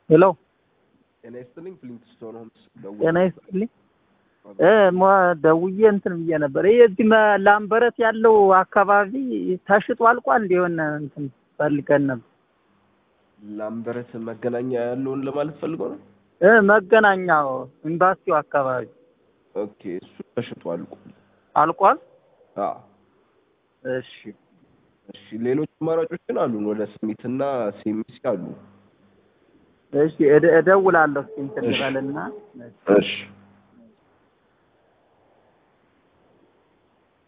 ሄሎ ጤና ይስጥልኝ ፍሊንትስቶን ሆምስ ጤና ይስጥልኝ እ ሞ- ደውዬ እንትን ብዬ ነበር። ይሄ እዚህ መ- ላምበረት ያለው አካባቢ ተሽጦ አልቋል እንዲሆን እንትን ፈልገን ነበር ላምበረት መገናኛ ያለውን ለማለት ፈልገው ነው። እ መገናኛው ኤምባሲው አካባቢ ኦኬ እሱ ተሽጧል። አልቋል። አዎ እሺ እሺ፣ ሌሎች አማራጮችን አሉን። ወደ ስሚት እና ሴሚሲ አሉ። እሺ እደ- እደውላለሁ እስኪ እንትን እሺ። ልበልና እሺ